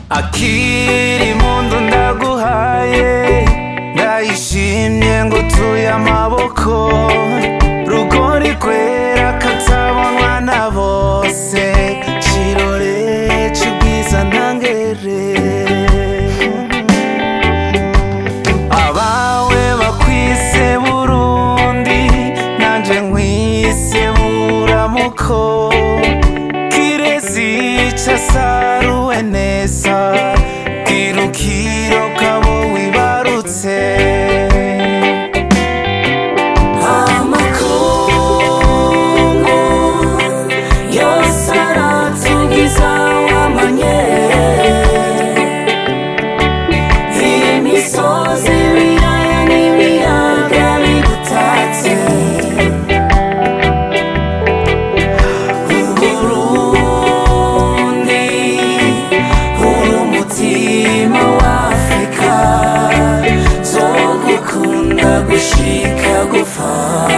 akiri mundu ndaguhaye ndayishimye ngo utuye amaboko rugori rwera katabonwa na bose kirore c'ubwiza ntangere abawe bakwise burundi nanje nkwise buramuko kirezi casaruwe neza kirukiro kabo wibarutse amakungu yose aratugiza wamanye imisozi ibiyaya n'ibiyaga bigutatse uburundi uri umutima w'afrika zo gukunda gushika gupfa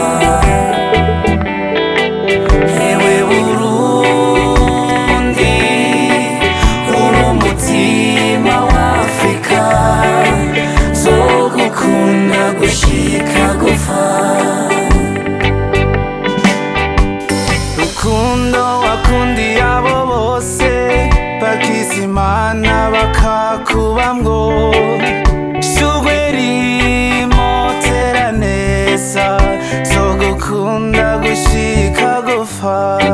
Ewe Burundi uri umutima w'Afrika zo gukunda gushika gupfa rukundo wakundiye abo bose bagize imana bakakubamwo shugwe rimotera neza zo gukunda gushika gupfa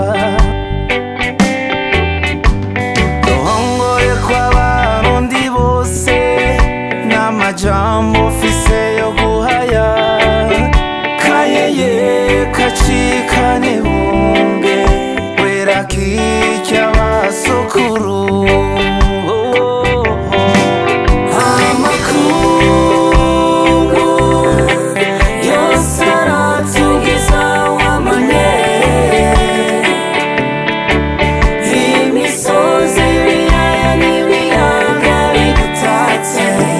ruhongore kw'abarundi bose n'amajambo ufise yo guhaya kayeye kacikane bunge wera kirya basukuru amakungu yose aratugiza wamanye imisozi ibiyaya n'ibiyaga bigutatse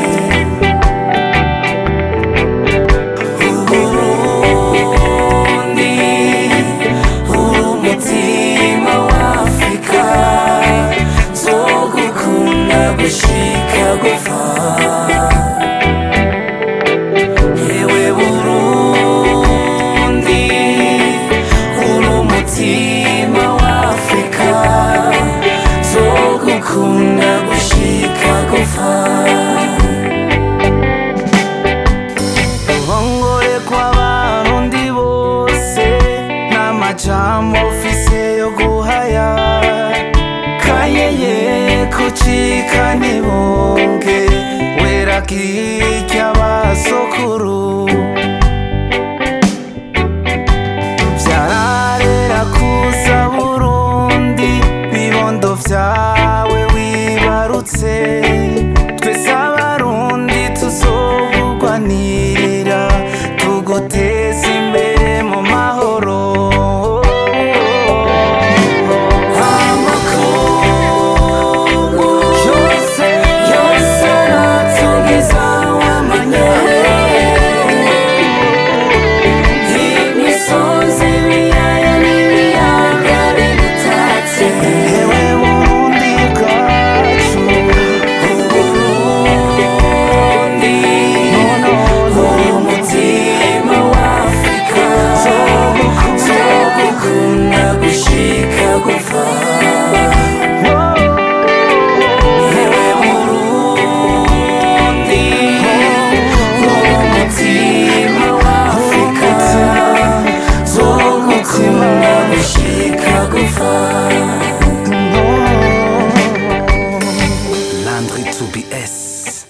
uburundi uri umutima w'afrika zo gukunda gushika gupfa Ewe Burundi uri umutima w'Afrika zo gukunda gushika gupfa ruhongore kw'abarundi bose n'amajambo ufise yo guhaya kayeye kucikane bunge wera kirya basukuru vyararera kuza burundi bibondo vyawe wibarutse twese abarundi tuzobugwanirira tuguteza imbere mu mahoro amakungu yose yose aratugiza wamanye imisozi ibiyaya n'ibiyaga bigutatse ewe burundi bwacu uburundi nono uri umutima w'afrika zo gukunda gushika gupfa ewe burundi uri umutima w'afrika zo gukunda gushika gupfa Landry 2BS